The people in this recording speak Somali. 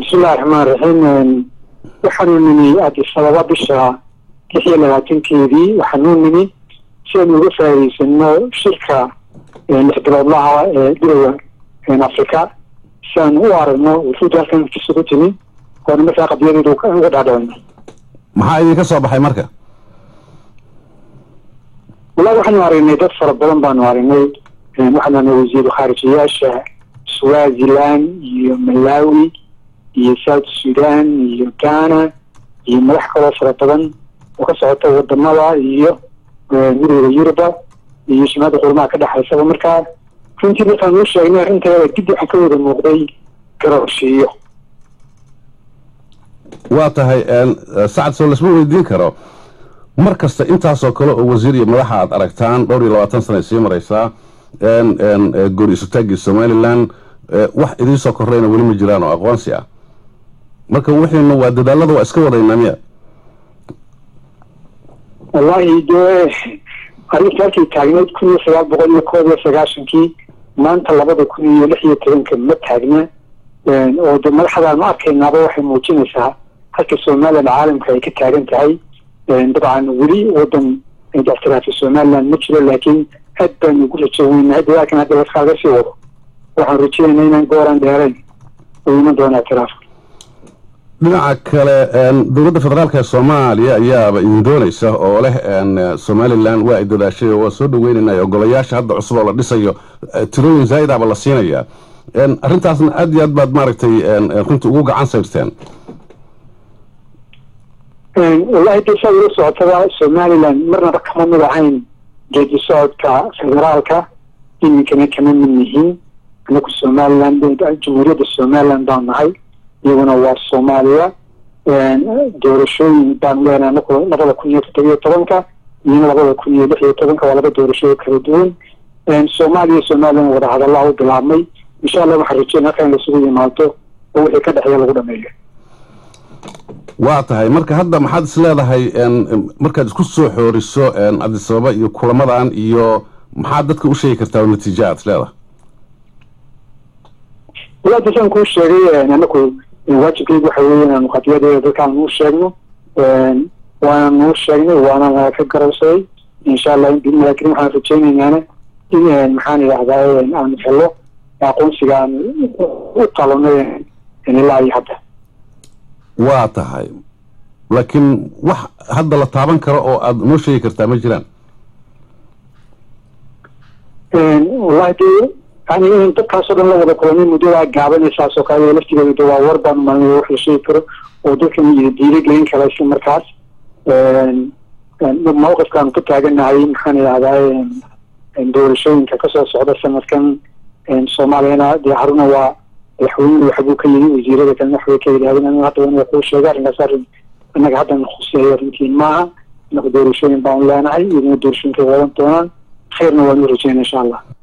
bismillahi raxmaan raxiim waxaanu nimi addis ababa bisha lix iyo labaatankeedii waxaanu nimi si aynu uga faa'iidaysano shirka lix biloodlaha ee gurowa afrika si aanu u aragno wufuudda halkan kisugu timi oona markaa qadiyadeedu uga dhaadhicino maxaa idinka soo baxay marka wallahi waxaanu aragnay dad fara badan baanu aragnay waxaanu aragnay wasiiru khaarijiyaasha swaziland iyo malawi iyo south sudan iyo ghana iyo madax kaloo fara badan oo ka socota wadamada iyo midooda yuruba iyo shimaada qurmaha ka dhexaysaba markaa runtii markaan uu sheegnay arrinteeda dib waxaa ka wada muuqday garooshiiyo waa tahay sacad soo lasma weydiin karo mar kasta intaasoo kale oo wasiir iyo madaxa aad aragtaan dhowr iyo labaatan sana sii maraysaa goor isutaagii somalilan wax idiinsoo korreyna weli ma jiraan oo aqoonsi ah marka wixiina waa dadaalada waa iska wadaynaa miya wallahi dee arrinta halkay taagneyd kun iyo sagaal boqol iyo koob iyo sagaashankii maanta labada kun iyo lix iyo tobanka ma taagna oo de madaxdaan ma arkaynaaba waxay muujinaysaa halka somalilan caalamka ay ka taagan tahay dabcan weli wadan ictiraafi somaliland ma jiro laakiin aad baanu ugu rajo weynahay dadaalkan hadda laskaaga sii wado waxaan rajeynayna inaan gooraan dheerayn oo iman doona ictiraafka dhinaca kale dowladda federaalka ee soomaaliya ayaaba idin doonaysa oo leh somalilan waa ay dadaashay oo waa soo dhaweynaynay ogolayaasha hadda cusub oo la dhisayo tirooyin zaa'idaba la siinayaa arrintaasna aad iyo aad baad maaragtay runtii ugu gacan sayrteen wallahi de saa ula socotada somalilan marnaba kama mid ahayn geedi socodka federaalka iminkana kama mid yihiin anaku somalilan jamhuuriyadda somalilan baan nahay iyaguna waa soomaaliya doorashooyin baanu leenahay anaku labada kun iyo toddobiyo tobanka iyona labada kun iyo lix iyo tobanka waa laba doorashooyin kala duwan soomaaliya somalilan wada hadallaa u bilaabmay insha allah waxaan rajeyn halkan lasugu yimaado oo wixii ka dhexeeya lagu dhameeyo waa tahay marka hadda maxaad is leedahay markaad isku soo xooriso addis ababa iyo kulamadan iyo maxaad dadka u sheegi kartaa oo natiijo aad is leedahay wala dasaan kuu sheegay anaku waajibkeygu waxa weeye inaanu qadiyadeeda dadkaan uu sheegno waana nuu sheegnay waana naga ka garowsaday insha allah biidnillahi karim waxaan rajeynaynaan in maxaan idhahdaa aanu helo aqoonsiga aan u qalonay ilaa iyo hadda waa tahay laakiin wax hadda la taaban karo oo aada noo sheegi kartaa ma jiraan wallahi de yani in dadkaasoo dhan la wada kulanay muddadaa gaabanaysaas oo kale laftigeeda de waa war baan umalnay wax la sheegi karo oo dadkan iyo diilo gelin kara isla markaas mawqifkaanu ka taaganahay maxaan idhahdaa doorashooyinka kasoo socda sanadkan soomaaliyana dee haruna waa madaxweynuhu waxbuu ka yidhi wasiirada kalena waxbay ka yidhahdeen anigu hadda waa kuu sheegay arrinkaas arrin innaga haddan khuseeyo arrintiin maaha inaku doorashooyin baanu leenahay iyaguna doorashooyinkay wadan doonaan khayrna waanu rajeyna insha allah